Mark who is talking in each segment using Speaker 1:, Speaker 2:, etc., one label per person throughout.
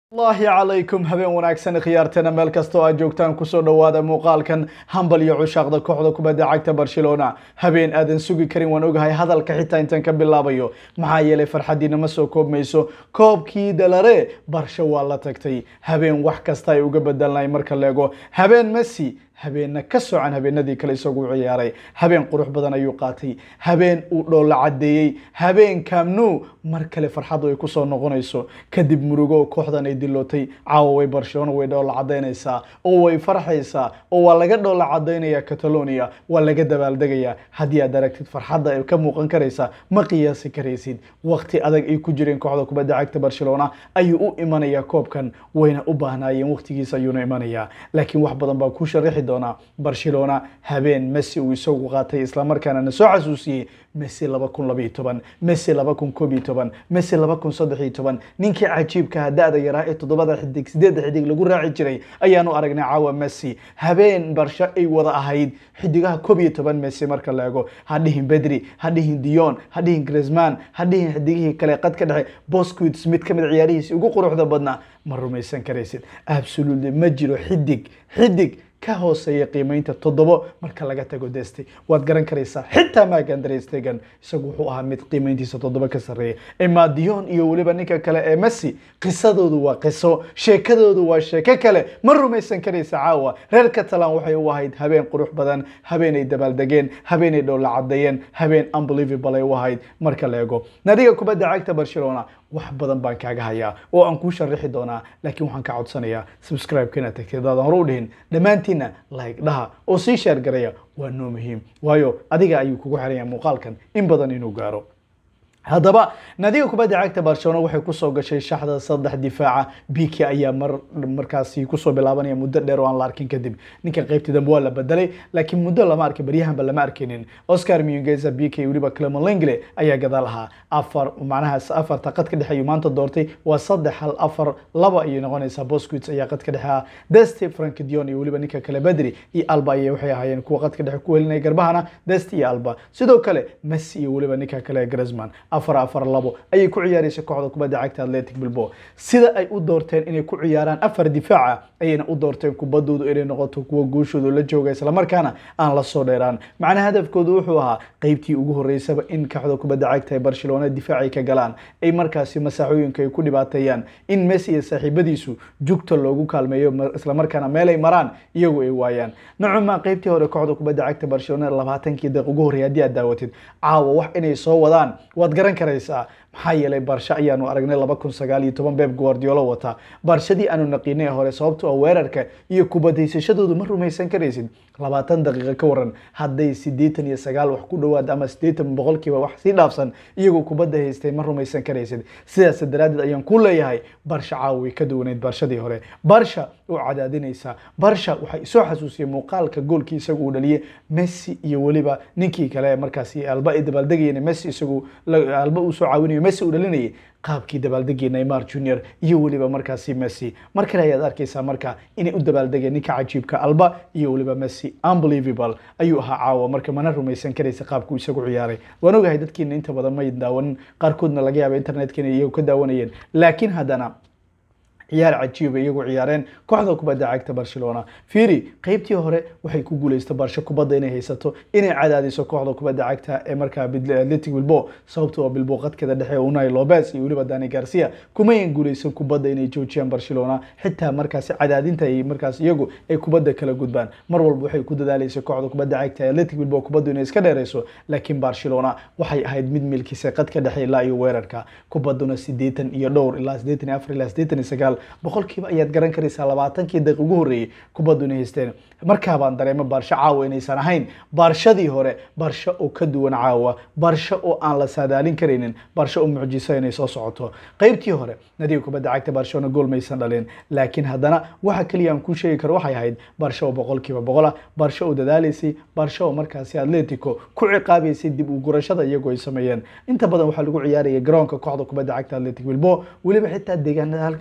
Speaker 1: allahi calaykum habeen wanaagsan khiyaarteena meel kastoo aad joogtaan kusoo dhowaada muuqaalkan hambal iyo cushaaqda kooxda kubadda cagta barcelona habeen aadan sugi karin waan ogahay hadalka xitaa intaan ka bilaabayo maxaa yeelay farxaddiina ma soo koobmayso koobkii dalare barsho waa la tagtay habeen wax kasta ay uga bedelnay marka leego habeen messi habeenna ka socan habeenadii kale isagu ciyaaray habeen qurux badan ayuu qaatay habeen uu dhoolla caddeeyey habeen kamnu mar kale farxaddu ay kusoo noqonayso kadib murugo kooxdan ay dilootay caawa way barcelona way dhoolla cadaynaysaa oo way farxaysaa oo waa laga dhoolla cadaynaya catalonia waa laga dabaaldegayaa haddii aad aragtid farxadda ay ka muuqan karaysa ma qiyaasi karaysid waqti adag ay ku jireen kooxda kubadda cagta barcelona ayuu u imanayaa koobkan wayna u baahnaayeen waqtigiisa ayuuna imanayaa laakiin wax badan baa ku sharaxi doonaa barcelona habeen messi uu isagu qaatay islamarkaana na soo xasuusiyey messi laba kun labaiyo toban messi laba kun koob iyo toban messi laba kun saddex iyo toban ninkii cajiibkaha da-da yaraa ee toddobada xidig sideedda xidig lagu raaci jiray ayaanu aragnay caawa messi habeen barsho ay wada ahayd xidigaha koob iyo toban messi marka la ego ha dhihin bedri ha dhihin dion ha dhihin grisman ha dhihin xidigihii kale qad ka dhexe bosquits mid ka mid ciyaarihiisi ugu quruxda badnaa ma rumaysan karaysid absolutely ma jiro xidig xidig ka hooseeya qiimeynta toddobo marka laga tago deste waad garan karaysaa xitaa magan drestegan isagu wuxuu ahaa mid qiimeyntiisa toddobo ka sarreeya emadion iyo weliba ninka kale ee messi qisadoodu waa qiso sheekadoodu waa sheeko kale ma rumaysan karaysa caawa reer catalan waxay u ahayd habeen qurux badan habeenay dabaaldegeen habeenay dhowla cadeeyeen habeen unbelievable ay u ahayd marka la ego nadiga kubadda cagta barcelona wax badan baan kaaga hayaa oo aan kuu sharaxi doonaa laakiin waxaan ka codsanayaa subscribe-ka inaad tagtid hadaadan hore u dhihin dhammaantiinna like dhaha oo sii sheer garaya waa noo muhiim waayo adiga ayuu kugu xiranya muuqaalkan in badan inuu gaaro haddaba nadiga kubadda cagta barcelona waxay kusoo gashay shaxda saddex difaaca biki ayaa mar markaasi kusoo bilaabanaya muddo dheer oo aan la arkin kadib ninkan qaybtii dambe waa la bedelay laakiin muddo lama arkin baryahanba lama arkinin oscar mungeza biki weliba clement lengle ayaa gadaal ahaa afar macnaha afarta qad ka dhexe ayuu maanta doortay waa saddex hal afar laba ayay noqonaysaa bosquits ayaa qad ka dhexe ah deste frank dion iyo weliba ninka kale bedri iyo alba ayay waxay ahaayeen kuwa qad ka dhexe ku helinaya garbahana deste iyo alba sidoo kale messi iyo weliba ninka kale grisman afar afar labo ayay ku ciyaaraysa kooxda kubadda cagta atletic bilbo sida ay u doorteen inay ku ciyaaraan afar difaaca ayayna u doorteen kubadoodu inay noqoto kuwa guushoodu la jooga islamarkaana aan la soo dheeraan macnaha hadafkoodu wuxuu ahaa qeybtii ugu horeysaba in kooxda kubadda cagta ee barcelona difaacay ka galaan ay markaasi masaaxooyinka ay ku dhibaateeyaan in messi iyo saaxiibadiisu jugta loogu kaalmeeyo islamarkaana meelay maraan iyagu ay waayaan nocuma qeybtii hore kooxda kubadda cagta barcelona labaatankii daqiiq ugu horreey haddii aad daawatid caawa wax inay soo wadaan waad garan karaysaa maxaa yeelay barsho ayaanu aragnay laba kun sagaal iyo toban beeb guardiolo wata barshadii aanu naqiinay hore sababto a weerarka iyo kubadaysashadoodu ma rumaysan karaysid labaatan daqiiqa ka waran hadday sideetan iyo sagaal wax ku dhowaad ama sideetan boqolkiiba wax sii dhaafsan iyagoo kubadda haystay ma rumaysan karaysid sidaas daraaddeed ayaan ku leeyahay barsha caawa way ka duwaneyd barshadii hore barsha oo cadaadinaysa barsha waxay soo xasuusiyey muuqaalka goolkii isagu uu dhaliyey messi iyo weliba ninkii kale markaasi alba ay dabaaldegayeen messi isagu alba uu soo caawinayo messi uu dhalinayay qaabkii dabaaldegii neymar junior iyo weliba markaasi messi mar kale ayaad arkaysaa marka inay u dabaaldegeen ninka cajiibka alba iyo weliba messi unbelievable ayuu ahaa caawa marka mana rumaysan karaysa qaabkuu isagu ciyaaray waan ogahay dadkiina inta badan may daawanin qaarkoodna laga yaaba internetkana iyagu ka daawanayeen laakiin haddana ciyaar cajiiba iyagu ciyaareen kooxda kubadda cagta barcelona fiiri qeybtii hore waxay ku guuleysta barsho kubadda inay haysato inay cadaadiso kooxda kubadda cagta ee markaa atletic bilbo sababto oo bilbo qadkeeda dhexe unai lobes iyo weliba dani garcia kumayan guuleysan kubadda inay joojiyaan barcelona xitaa markaasi cadaadinta ay markaas iyagu ay kubadda kala gudbaan mar walba waxay ku dadaaleysa kooxda kubadda cagta ee atletic bilbo kubaddu inay iska dheereyso laakiin barcelona waxay ahayd mid milkisa qadka dhexe ilaa iyo weerarka kubadduna sideetan iyo dhowr ilaa sideetan iyo afar ilaa sideetan iyo sagaal boqolkiiba ayaad garan karaysaa labaatankii daqiiq ugu horreeyey kubaddu inay haysteen markaabaan dareemo baarsho caawa inaysan ahayn baarshadii hore barsho oo ka duwan caawa barsho oo aan la saadaalin karaynin barsho oo mucjiso inay soo socoto qeybtii hore nadiga kubadda cagta barshona gool maysan dhalin laakiin haddana waxa keliya aan kuu sheegi karo waxay ahayd barsho oo boqolkiiba boqol ah barsho oo dadaalaysay barsho oo markaasi atletico ku ciqaabaysay dib u gurashada iyagoo ay sameeyeen inta badan waxaa lagu ciyaaraya garoonka kooxda kubadda cagta atletic bilbo weliba xitaa deegaanada box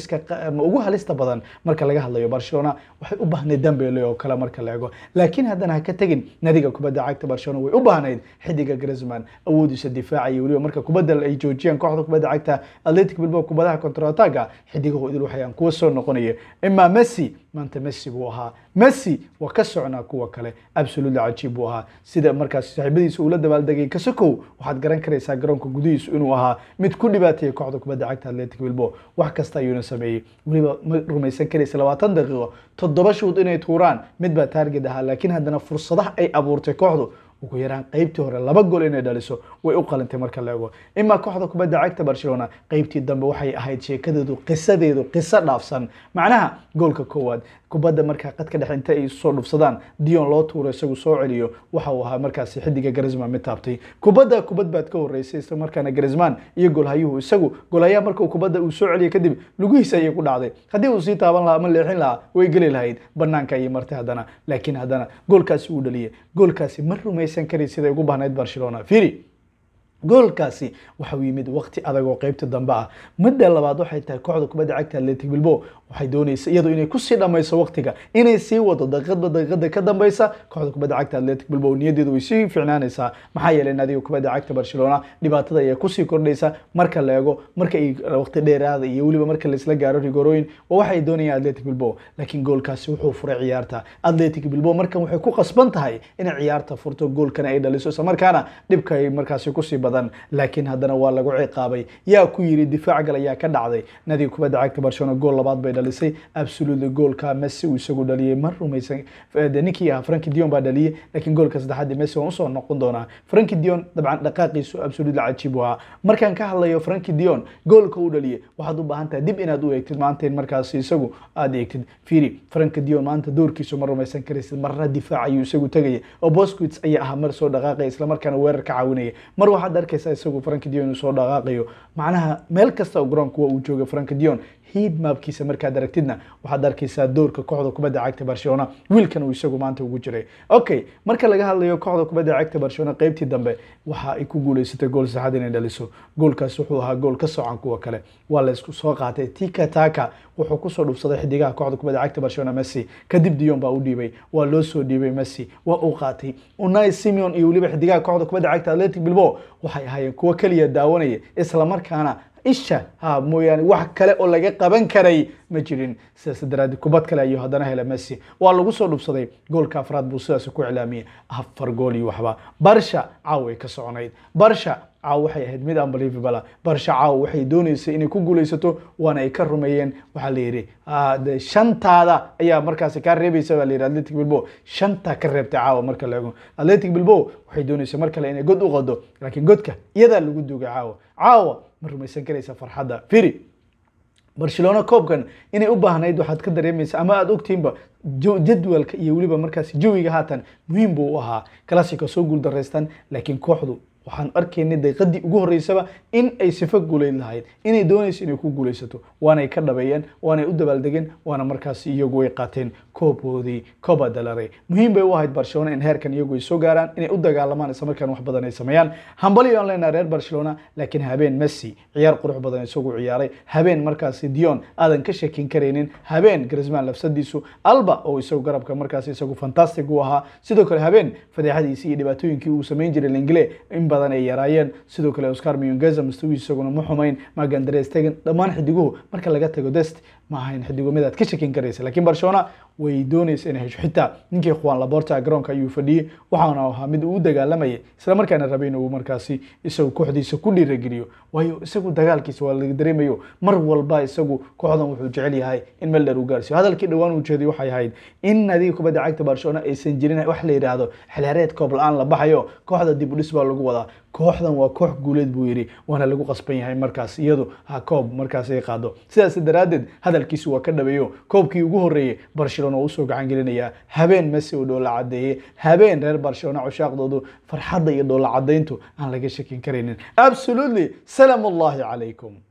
Speaker 1: boosiska ma ugu halista badan marka laga hadlayo barcelona waxay u baahnayd dambele oo kale marka la eego laakiin haddana ha ka tegin nadiga kubadda cagta barcelona way u baahnayd xidiga grisman awoodiisa difaaca iyo weliba marka kubadda ay joojiyaan kooxda kubadda cagta atletic bilbao kubadaha contrataga xidigahu idil waxayaan kuwa soo noqonaya imaa messi maanta messi buu ahaa messi waa ka socnaa kuwa kale absolutely cajiib buu ahaa sida markaas saaxiibadiisa uu la dabaaldegay kasakow waxaad garan karaysaa garoonka gudihiisu inuu ahaa mid ku dhibaateeyay kooxda kubadda cagta atletic bilbao wax kasta ayuuna sameeyey weliba ma rumaysan karaysa labaatan daqiiqo toddoba shuud inay tuuraan mid baa taarget ahaa laakiin haddana fursadaha ay abuurtay kooxdu ugu yaraan qeybtii hore laba gol inay dhaliso way u qalintay marka la ego imaa kooxda kubadda cagta barcelona qeybtii dambe waxay ahayd sheekadeedu qisadeedu qiso dhaafsan macnaha goolka koowaad kubadda markaa qadka dhexe inta ay soo dhufsadaan dion loo tuuro isagu soo celiyo waxa uu ahaa markaasi xidiga garisman mid taabtay kubadda kubad baad ka horeysay isla markaana garisman iyo golhayuhu isagu golhayaha marka kubadda uu soo celiyo kadib lugihiisa ayay ku dhacday haddii uu sii taaban lahaa ama leexin lahaa way geli lahayd banaanka ayay martay haddana laakiin haddana goolkaasi uu dhaliyay goolkaasi ma rumaysan kari siday ugu bahnayd barcelona firi goolkaasi waxa uu yimid waqti adag oo qeybta dambe ah midda labaad waxay tahay kooxda kubadda cagta atletic bilbao waxay doonaysa iyadu inay kusii dhamayso waqtiga inay sii wado daqiiqadba daqiiqada ka dambeysa kooxda kubadda cagta atletic bilbao niyadeedu way sii fiicnaanaysaa maxaa yeelay nadiga kubadda cagta barcelona dhibaatada ayaa kusii kordhaysa marka la eego marka ay waqti dheeraada iyo weliba marka laisla gaaro rigorooyin waa waxay doonayaan atletic bilbao laakiin goolkaasi wuxuu furay ciyaarta atletic bilbao markan waxay ku qasban tahay inay ciyaarta furto goolkana ay dhaliso isla markaana dhibka ay markaasi kusii badan laakiin haddana waa lagu ciqaabay yaa ku yiri difaac gal ayaa ka dhacday nadiga kubadda cagta barcelona gool labaad bay dhalisay absolutely goolka messi uu isagu dhaliyey ma rumaysan ninkii ahaa franki dion baa dhaliyey laakiin goolka saddexaad messi waan usoo noqon doonaa franki dion dabcan dhaqaaqiisu absolutely cajiib u ahaa markaan ka hadlayo franki dion goolka uu dhaliyey waxaad u baahan tahay dib inaad u eegtid maanta in markaasi isagu aad eegtid firi franki dion maanta doorkiisu ma rumaysan karaysid marna difaac ayuu isagu tegaya oo bosquits ayaa ahaa mar soo dhaqaaqaya islamarkaana weerar ka caawinaya mar waxaad arkaysaa isagu franki dion inuu soo dhaqaaqayo macnaha meel kasta oo garoonka waa uu jooga franki dion hiid maabkiisa markaad aragtidna waxaad arkaysaa doorka kooxda kubadda cagta barcelona wiilkan uu isagu maanta ugu jiray okay marka laga hadlayo kooxda kubadda cagta barcelona qeybtii dambe waxa ay ku guuleysatay gool saxad inay dhaliso goolkaas wuxuu ahaa gool ka socan kuwa kale waa laysku soo qaatay tika taka wuxuu kusoo dhufsaday xidigaha kooxda kubadda cagta barcelona messi kadib dion baa u dhiibay waa loo soo dhiibay messi waa uu qaatay unai simeon iyo weliba xidigaha kooxda kubadda cagta atletic bilbao waxay ahaayeen kuwo keliya daawanaya islamarkaana isha ha mooyaane wax kale oo laga qaban karay ma jirin sidaas daraaddi kubad kale ayuu haddana hela messi waa lagu soo dhubsaday goolka afraad buu sidaas ku iclaamiyey afar gool iyo waxba barsha caaw ay ka soconayd barsha caaw waxay ahayd mid unbelievable barsha caaw waxay dooneysay inay ku guuleysato waana ay ka rumeeyeen waxaa la yidhi shantaada ayaa markaasi kaa reebaysa baa la yidhi atletic bilbao shanta ka reebtay caawa marka la eego atletic bilbao waxay dooneysay mar kale inay god u qado laakiin godka iyadaa lagu duugay caawa caawa ma rumaysan karaysa farxadda firi barcelona koobkan inay u baahnayd waxaad ka dareemaysa ama aada ogtiinba jadwalka iyo weliba markaasi jawiga haatan muhiim buu u ahaa classico soo guul daraystaan laakiin kooxdu waxaan arkaynay daqiiqadii ugu horeysaba in ay sifo guuleyd lahayd inay doonayso inay ku guuleysato waanay ka dhabeeyeen waanay u dabaaldegeen waana markaasi iyagu way qaateen koobkoodii coba dalare muhiim bay u ahayd barcelona in heerkan iyagu ay soo gaaraan inay u dagaalamaan isla markaan wax badan ay sameeyaan hambali aan leenahay reer barcelona laakiin habeen messi ciyaar qurux badan isagu ciyaaray habeen markaasi dion aadan ka shakin karaynin habeen grisman lafsadiisu alba oo isagu garabka markaasi isagu fantastic u ahaa sidoo kale habeen fadeexadiisi iyo dhibaatooyinkii uu samayn jiray lengle in badan ay yaraayeen sidoo kale oscar miyongeza mustawiis isaguna ma xumayn magandres tegen dhammaan xidiguhu marka laga tago dest ma ahayn xidigo midaad ka shakin karaysa laakiin barcelona way doonaysa inay hesho xitaa ninkii juan laborta garoonka ayuu fadhiyey waxaana ahaa mid uu u dagaalamayay isla markaana rabay inuu markaasi isagu kooxdiisa ku dhiirageliyo waayo isagu dagaalkiisa waa laga dareemayo mar walba isagu kooxdan wuxuu jecel yahay in meel dheer uu gaarsiyo hadalkii dhowaan uu jeeday waxay ahayd in nadiga kubadda cagta barcelona aysan jirin wax la yidhaahdo xilheereed koob la-aan la baxayo kooxda dib u dhis baa lagu wadaa kooxdan waa koox guuleed buu yidhi waana lagu qasban yahay markaas iyadu ha koob markaas ay qaado sidaas daraaddeed hadalkiisu waa ka dhabeeyo koobkii ugu horreeyey barcelona oo usoo gacan gelinayaa habeen messi oo dhoola cadeeyey habeen reer barcelona cushaaqdoodu farxadda iyo dhoola cadayntu aan laga shakin karaynin absolutely salaam allahi calaykum